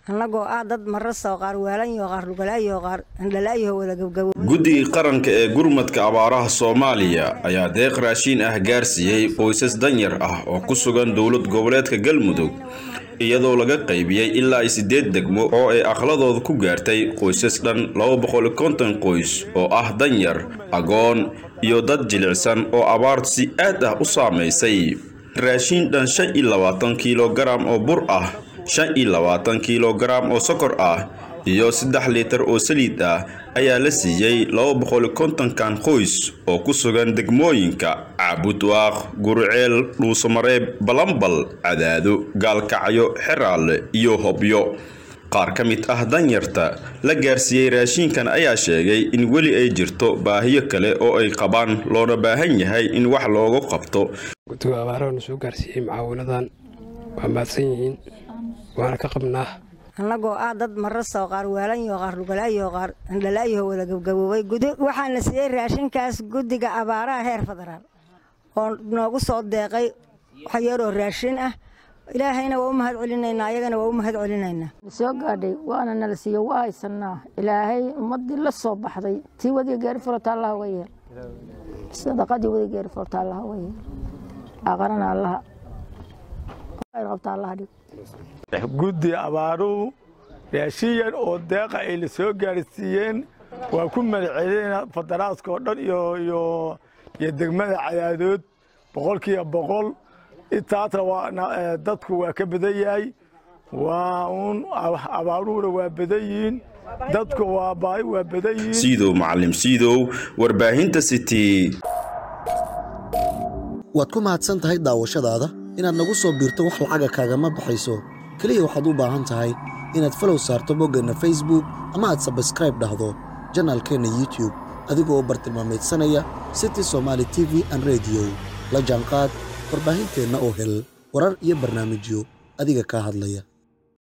annagoo ah dad marasoo qaar waalanyo qaar lugalaayo qaar indhalaayo wada gabgabo guddigii qaranka ee gurmadka abaaraha soomaaliya ayaa deeq raashiin ah gaarsiiyey qoysas danyar ah oo ku sugan dowlad goboleedka galmudug iyadoo laga qaybiyey ilaa siddeed degmo oo ay aqladooda ku gaartay qoysas dhan laba boqol konton qoys oo ah danyar agoon iyo dad jilicsan oo abaartu si aad ah u saamaysay raashiin dhan shan iyo labaatan kilogaram oo bur ah shan iyo labaatan kilogaram oo sokor ah iyo saddex liitar oo saliid ah ayaa la siiyey laba boqol kontonkan qoys oo ku sugan degmooyinka caabudwaaq gurceel dhuusamareeb balambal cadaado gaalkacyo xeraale iyo hobyo qaar ka mid ah danyarta la gaarsiiyey raashiinkan ayaa sheegay in weli ay jirto baahiyo kale oo ay qabaan loona baahan yahay in wax loogu qabto guddiga abaarahana soo gaarsiiyey mucaawinadan waa mahadsan yihiin waana ka qabnaa annagoo ah dad marasoo qaar waalanyo qaar lugalaayo qaar indhalaayo wada gabgaboobay waxaana siiyey raashinkaas guddiga abaaraha heer federaal oo noogu soo deeqay waxyaroo raashin ah ilaahayna waa u mahad celinaynaa ayagana waa u mahad celinaynaa soo gaadhay waana nala siiyo waa haysanaa ilaahay ummadii la soo baxday tii wadiga gaari furata allaha uga yeel sadaqadii wadiga gaari furata allaha uga yeel aqarana allaha qabta allaha dhig guddi abaaruhu raashin yar oo deeqa ay la soo gaarsiiyeen waa ku madacelina federaaska oo dhan iyo iyo degmada cadaadood boqolkiiba boqol intaasna waa dadku waa ka badan yahay waa uun abaaruhuna waa badan yihiin dadku waa baahi waa badan yihiin siidow macalim siidow warbaahinta city waad ku mahadsan tahay daawashadaada inaad nagu soo biirto wax lacaga kaagama baxayso keliya waxaad u baahan tahay inaad falow saarto boggeenna facebook ama aad sabskraib dhahdo janaalkeenna youtube adigoo bartilmaamaydsanaya city somaali t v an rediyo la jaanqaad warbaahinteenna oo hel warar iyo barnaamijyo adiga kaa hadlaya